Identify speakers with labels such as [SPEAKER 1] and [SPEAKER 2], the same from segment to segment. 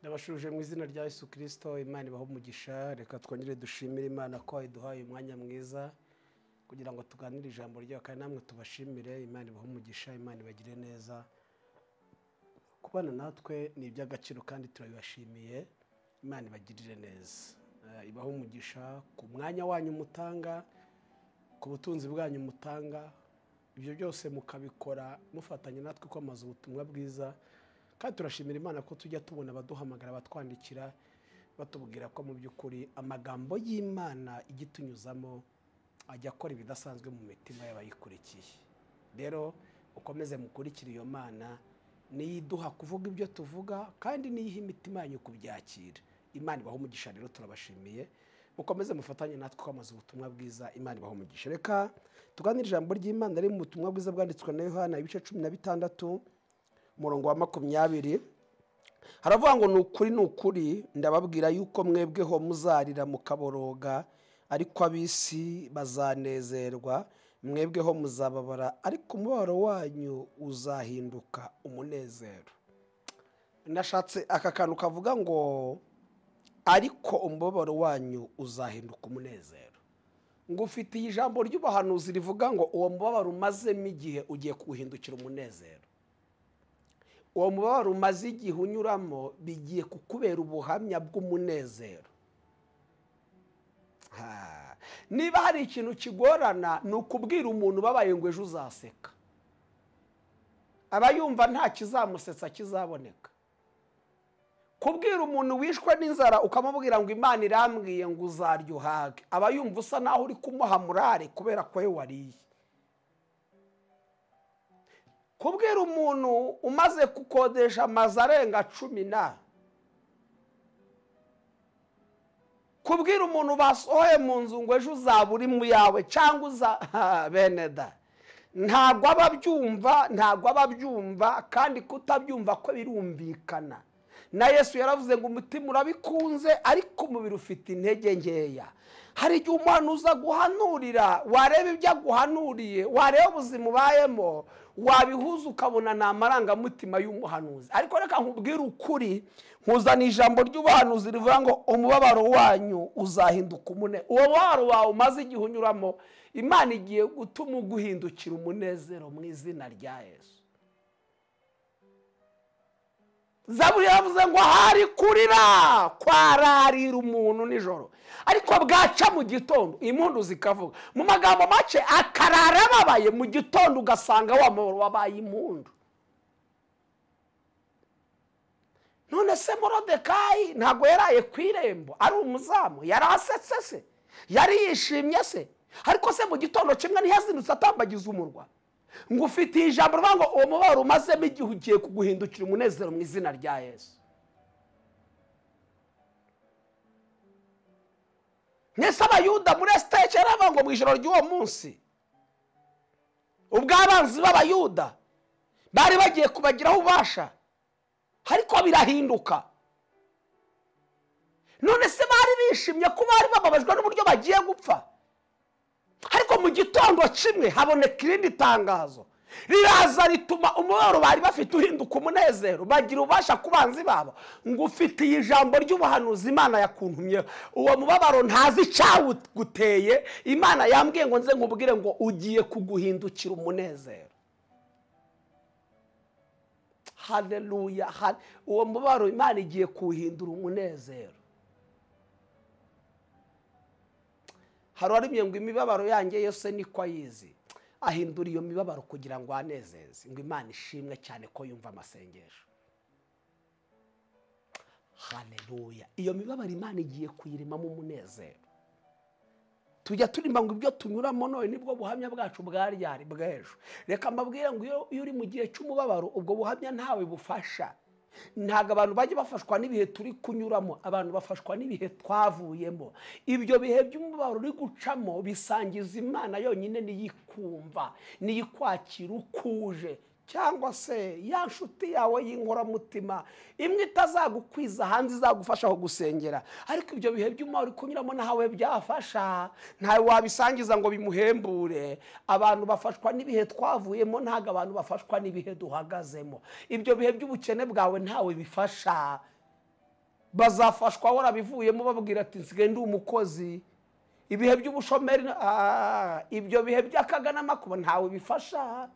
[SPEAKER 1] turashuje mu izina rya Yesu kirisito imana ibaho umugisha reka twongere dushimire imana ko iduhaye umwanya mwiza kugira ngo tuganire ijambo ryayo kandi namwe tubashimire imana ibaho umugisha imana ibagire neza kubana natwe ni iby'agaciro kandi turabibashimiye imana ibagirire neza Eh, ibaho umugisha ku mwanya wanyu mutanga ku butunzi bwanyu mutanga ibyo byose mukabikora mufatanya natwe kwamaza ubutumwa bwiza kandi turashimira imana ko tujya tubona abaduhamagara batwandikira batubwira ko mu by'ukuri amagambo y'imana ijya itunyuzamo ajya akora ibidasanzwe mu mitima y'abayikurikiye rero ukomeze mukurikire iyo mana niyo iduha kuvuga ibyo tuvuga kandi niyo iha imitima yanyu kubyakira imana ibaho umugisha rero turabashimiye mukomeze mufatanye natwe kwamaza ubutumwa bwiza imana ibaho umugisha reka tuganire ijambo ry'imana riri mu butumwa bwiza bwanditswe na yohana ibice cumi na bitandatu umurongo wa makumyabiri haravuga ngo ni ukuri ni ukuri ndababwira yuko mwebweho muzarira mukaboroga ariko ab'isi bazanezerwa mwebweho muzababara ariko umubabaro wanyu uzahinduka umunezero nashatse aka kantu kavuga ngo ariko umubabaro wanyu uzahinduka umunezero ngo ufite iyi jambo ry'ubuhanuzi rivuga ngo uwo mubabaro umazemo igihe ugiye kuwuhindukira umunezero uwo mubabaro umaze igihe unyuramo bigiye kukubera ubuhamya bw'umunezero Ha. niba hari ikintu kigorana ni ukubwira umuntu ubabaye ngo ejo uzaseka aba yumva nta kizamusetsa kizaboneka kubwira umuntu wishwe n'inzara ukamubwira ngo imana irambwiye ngo uzaryohage aba yumva usa naho uri kumuha murare kubera ko we wariye kubwira umuntu umaze gukodesha amazu arenga cumi na kubwira umuntu basohoye mu nzu ngo ejo uzaba uri mu yawe cyangwa uza Ha, bene da ntabwo aba abyumva ntabwo aba abyumva kandi kutabyumva ko birumvikana na yesu yaravuze ngo umutima urabikunze ariko umubiri ufite intege nkeya hari igihe umuntu uza guhanurira wareba ibyo aguhanuriye wareba ubuzima ubayemo wabihuza ukabona ni amarangamutima y'umuhanuzi ariko reka nkubwire ukuri nkuzana ijambo ry'ubuhanuzi rivuga ngo umubabaro wanyu uzahinduka umune uwo mubabaro wawe umaze igihe unyuramo imana igiye gutuma uguhindukira umunezero mu izina rya yesu zaburi yavuze ngo hari kurira kwararira umuntu nijoro ariko bwaca mu gitondo impundu zikavuga mu magambo make akarara ababaye mu gitondo ugasanga wa mubabaro wabaye impundu none se morodekayi ntabwo yaraye ku irembo ari umuzamu yari asetse se yari yishimye se ariko se mu gitondo kimwe ntiyazindutse atambagiza umurwa ngo ufitiye ijambo rivuga ngo uwo mubabaro umazemo igihe ugiye kuguhindukira umunezero mu izina rya yesu mwese abayuda muri esiteke yaravuga ngo mu ijoro ry'uwo munsi ubwo abanzi b'abayuda bari bagiye kubagiraho ububasha ariko birahinduka none se bari bishimye ko bari bababajwe n'uburyo bagiye gupfa ariko mu gitondo kimwe haboneka irindi tangazo riraza rituma umubabaro bari bafite uhinduka umunezero bagira ububasha ku banzi babo ngo ufitiye ijambo ry'ubuhanuzi imana yakuntumyeho uwo mubabaro ntazi icyawuguteye imana yambwiye ngo nze nkubwire ngo ugiye kuguhindukira umunezero hareruya uwo mubabaro imana igiye kuwuhindura umunezero hari uwaremye ngo imibabaro yanjye yose niko ayizi ahindura iyo mibabaro kugira ngo anezeze ngo imana ishimwe cyane ko yumva amasengesho hareruya iyo mibabaro imana igiye kuyirimamo umunezero tujya turima ngo ibyo tunyuramo none nibwo buhamya bwacu bwaryari bw'ejo reka mbabwire ngo iyo iyo uri mu gihe cy'umubabaro ubwo buhamya ntawe bufasha ntabwo abantu bajya bafashwa n'ibihe turi kunyuramo abantu bafashwa n'ibihe twavuyemo ibyo bihe by'umubabaro uri gucamo bisangiza imana yonyine niyikumva niyikwakira ukuje cyangwa se ya nshuti yawe y'inkoramutima imwe itazagukwiza hanze izagufasha aho gusengera ariko ibyo bihe by'umubabaro uri kunyuramo ntawe byafasha ntawe wabisangiza ngo bimuhembure abantu bafashwa n'ibihe twavuyemo ntabwo abantu bafashwa n'ibihe duhagazemo ibyo bihe by'ubukene bwawe ntawe bifasha bazafashwa warabivuyemo babwira ati nsigaye ndi umukozi ibihe by'ubushomeri ah, ibyo bihe by'akaganamakuba ntawe bifasha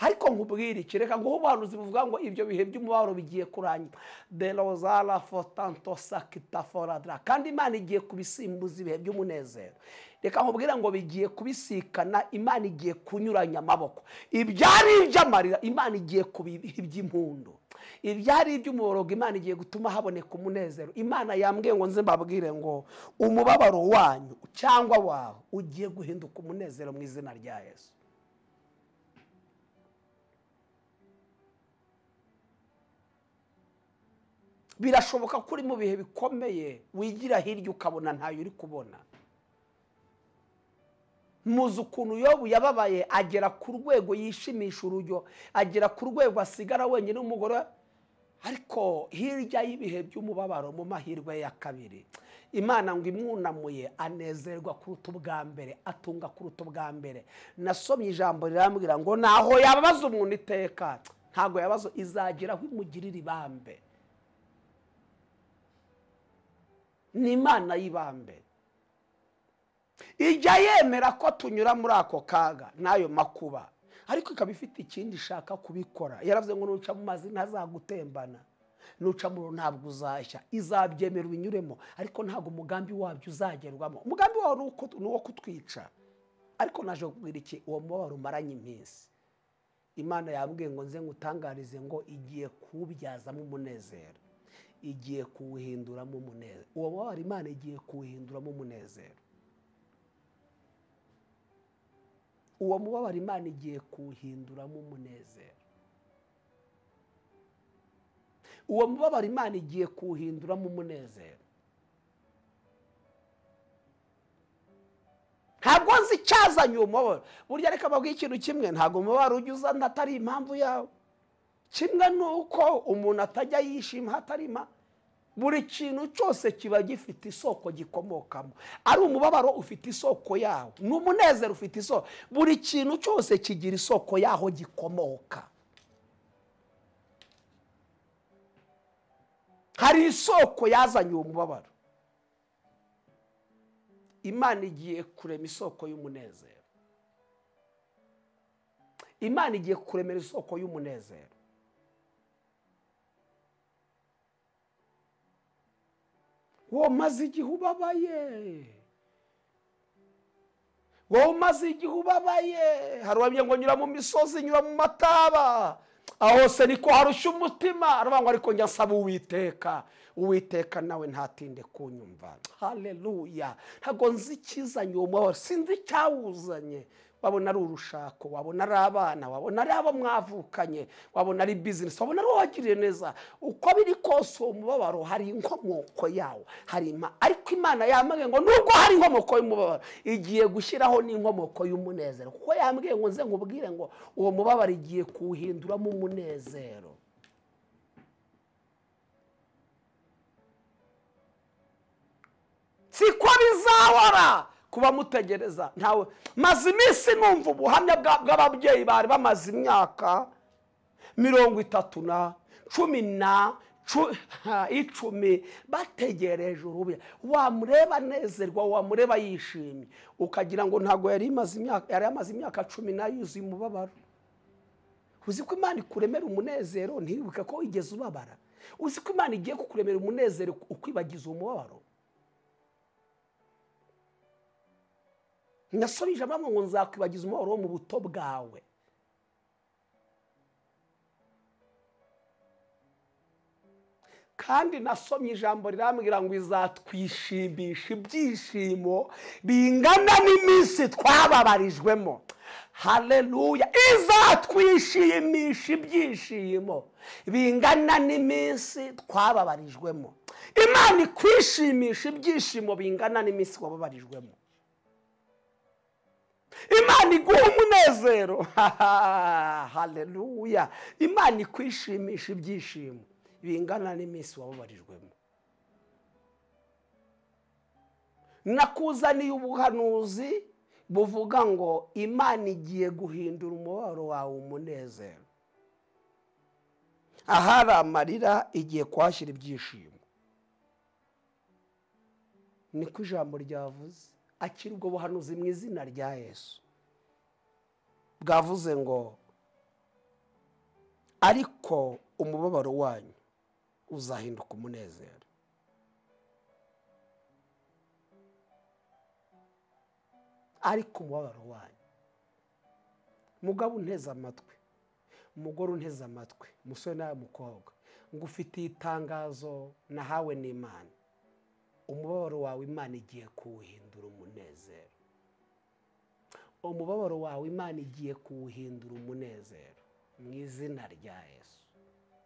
[SPEAKER 1] ariko nkubwire iki reka nguhe ubuhanuzi buvuga ngo ibyo bihe by'umubabaro bigiye kurangira de rozara fotanto sakita foradara kandi imana igiye kubisimbuza ibihe by'umunezero reka nkubwire ngo bigiye kubisikana imana igiye kunyuranya amaboko ibyari iby'amarira imana igiye kubiha iby'impundu ibyari iby'umuborogo imana igiye gutuma haboneka umunezero imana yambwiye ngo nze mbabwire ngo umubabaro wanyu cyangwa wawe ugiye guhinduka umunezero mu izina rya yesu birashoboka ko uri mu bihe bikomeye wigira hirya ukabona ntayo uri kubona muzi ukuntu yobu yababaye agera ku rwego yishimisha urujyo agera ku rwego asigara wenyine n'umugore we. ariko hirya y'ibihe by'umubabaro mu mahirwe ya kabiri imana ngo imwunamuye anezerwa kuruta ubwa mbere atunga kuruta ubwa mbere nasomye ijambo rirambwira ngo naho yababaza umuntu iteka ntabwo yabaza izagera aho imugirira ibambe ni imana y'ibambe ijya yemera ko tunyura muri ako kaga n'ayo makuba ariko ikaba ifite ikindi ishaka kubikora yaravuze ngo nuca mu mazi ntazagutembana nuca mu ntabwo uzashya izabyemera ubinyuremo ariko ntabwo umugambi wabyo uzagerwamo umugambi wawe ni uko- ni uwo kutwica ariko naje kubwira iki uwo mubabaro umaranye iminsi imana yambwiye ngo nze ngutangarize ngo igiye kuwubyazamo umunezero igiye kuwuhinduramo umunezero uwo mubabaro imana igiye kuwuhinduramo umunezero uwo mubabaro imana igiye kuwuhinduramo umunezero uwo mubabaro imana igiye kuwuhinduramo umunezero ntabwo nzi icyazanye uwo mubabaro burya reka babwiye ikintu kimwe ntabwo umubabaro ujya uzana atari impamvu yawe kimwe ni uko umuntu atajya yishima hatarima buri kintu cyose kiba gifite isoko gikomokamo ari umubabaro ufite isoko yawo ni umunezero ufite isoko buri kintu cyose kigira isoko yaho gikomoka hari isoko yazanye uwo mubabaro imana igiye kurema isoko y'umunezero imana igiye kuremera isoko y'umunezero wowe umaze igihe ubabaye wowe umaze igihe ubabaye hari uwabye ngo nyura mu misozi nyura mu mataba aho hose niko harushya umutima aravuga ngo ariko njya nsaba uwiteka uwiteka nawe ntatinde kunyumva haleluya ntabwo nzi ikizanye uwo mubabaro sinzi icyawuzanye wabona ari urushako wabona ari abana wabona ari abo mwavukanye wabona ari bizinesi wabona ari uwagiriye neza uko biri kose uwo mubabaro hari inkomoko yawo hari ima ariko imana yambwiye ngo nubwo hari inkomoko y'umubabaro igiye gushyiraho n'inkomoko y'umunezero kuko yambwiye ngo nze nkubwire ngo uwo mubabaro igiye kuwuhinduramo umunezero siko bizahora kuba mutegereza ntawe maze iminsi numva ubuhamya bwa- bw'ababyeyi bari bamaze imyaka mirongo itatu na cumi na cu- ha, icumi bategereje urubuya wamureba anezerwa wamureba yishimye ukagira ngo ntabwo yari imaze imyaka yari amaze imyaka cumi n'ayuzuye umubabaro uzi ko imana ikuremera umunezero ntiwibuke ko igeze ubabara uzi ko imana igiye kukuremera umunezero ukwibagiza umubabaro nasubije abamwe ngo nzakwibagiza umubabaro wo mu buto bwawe kandi nasomye ijambo rirambwira ngo izatwishimisha ibyishimo bingana n'iminsi twababarijwemo haleluya izatwishimisha ibyishimo bingana n'iminsi twababarijwemo imana ikwishimisha ibyishimo bingana n'iminsi wababarijwemo imana iguha umunezero haleluya imana ikwishimisha ibyishimo bingana n'iminsi wababarijwemo nakuzaniye ubuhanuzi buvuga ngo imana igiye guhindura umubabaro wawe umunezero ahari amarira igiye kuhashyira ibyishimo niko ijambo ryavuze akiri ubwo buhanuzi mu izina rya yesu bwavuze ngo ariko umubabaro wanyu uzahinduka umunezero ariko umubabaro wanyu mugabo unteze amatwi umugore unteze amatwi umusore nawe mukobwa ngo ufitiye itangazo nahawe n'imana umubabaro wawe imana igiye kuwuhindura umunezero umubabaro wawe imana igiye kuwuhindura umunezero mu izina rya yesu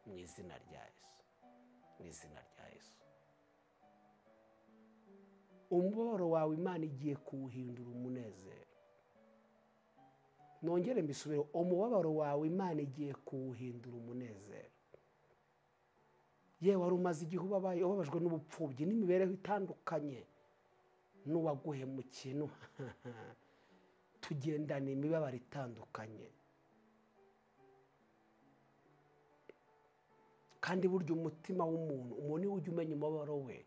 [SPEAKER 1] mu izina rya yesu mu izina rya yesu umubabaro wawe imana igiye kuwuhindura umunezero nongere mbisubire umubabaro wawe imana igiye kuwuhindura umunezero yewe wari umaze igihe ubabaye ubabajwe n'ubupfubyi n'imibereho itandukanye n'uwaguhemukiye nu- tugendana imibabaro itandukanye kandi burya umutima w'umuntu umuntu iyo ujya umenya umubabaro we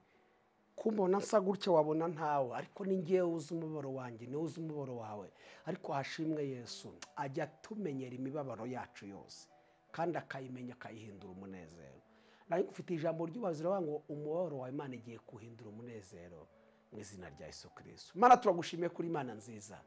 [SPEAKER 1] kumbona nsa gutya wabona ntawe ariko ni ngewe uzi umubabaro wanjye niwe uzi umubabaro wawe ariko hashimwe yesu ajya atumenyera imibabaro yacu yose kandi akayimenya akayihindura umunezero nawe ufite ijambo ry'ubazi riravuga ngo umubabaro wawe imana igiye kuwuhindura umunezero mu izina rya yesu kirisitu imana turagushimiye kuri imana nziza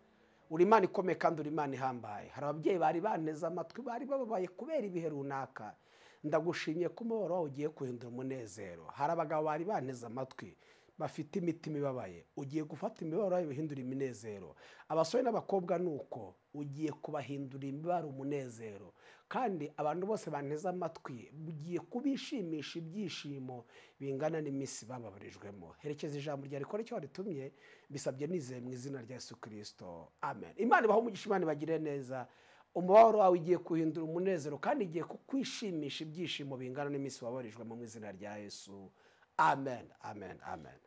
[SPEAKER 1] uri imana ikomeye kandi uri imana ihambaye hari ababyeyi bari baneze amatwi bari bababaye kubera ibihe runaka ndagushimiye ko umubabaro wawe ugiye kuhindura umunezero hari abagabo bari banteze amatwi bafite imitima ibabaye ugiye gufata imibabaro yawe uhindura iminezero abasore n'abakobwa ni uko ugiye kubahindura imibabaro umunezero kandi abantu bose banteze amatwi ugiye kubishimisha ibyishimo bingana n'iminsi bababarijwemo herekeza ijambo rya rikora icyo waritumye bisabye nizeye mu izina rya yesu kirisito amen imana ibaho umugisha imana ibagire neza umubabaro wawe ugiye kuhindura umunezero kandi igiye kukwishimisha ibyishimo bingana n'iminsi wabarijwemo mu izina rya yesu amen amen amen